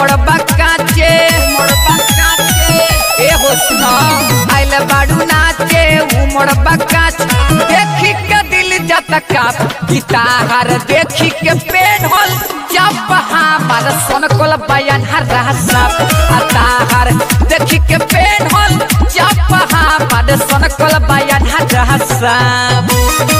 उमड़बा काचे उमड़बा काचे ए हो सुना आइल बाड़ू नाचे उमड़बा काच देखी के दिल जाता काप गिटार देखी के पेन होल जब हमार सोन कोल बयान हर साप अताहर देखी के पेन होल जब हमार सोन कोल बयान हर साप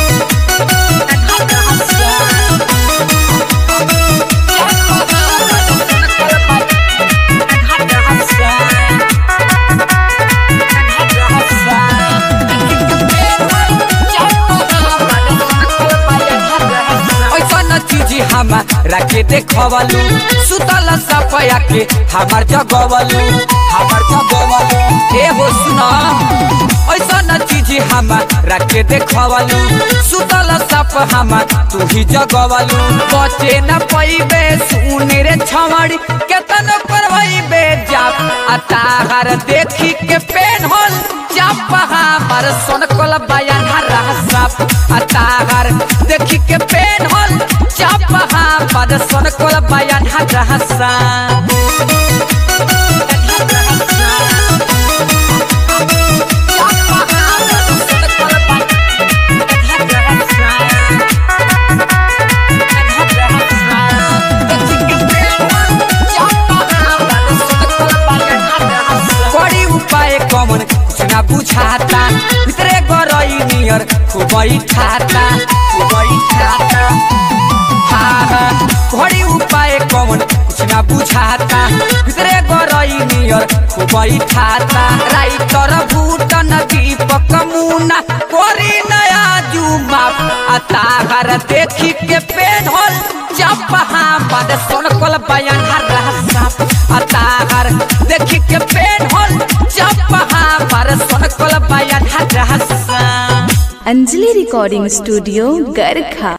ऐसन चीज हमारा के देखवलू सुतल सपया के हमार जगवलू हमार जगवलू ए हो सुना ऐसन चीज हमारा के देखवलू सुतल सप हमार तू ही जगवलू बचे न पैबे सुन रे छमड़ी केतन करवैबे जाप अताहर देखी के पेन होल जाप हमार सोन कोल बयान हर साप अताहर देखी के पेन होल जाप हमार सोन कोल बयान हर साप बड़ी उपाय कमन कुछ ना बुझाता भितरे गरई नियर खूब ठाता खूब ठाता हाँ हाँ बड़ी उपाय कमन कुछ ना बुझाता भितरे गरई नियर खूब ठाता राइटर भूटन दीपक मुना कोरी नया जुमा अताहर देखी के पेन होल जब हमार सोन कोल बयान हर साप अताहर देखी के पेन होल जब हमार सोन कोल बयान हर साप अंजलि रिकॉर्डिंग स्टूडियो गरखा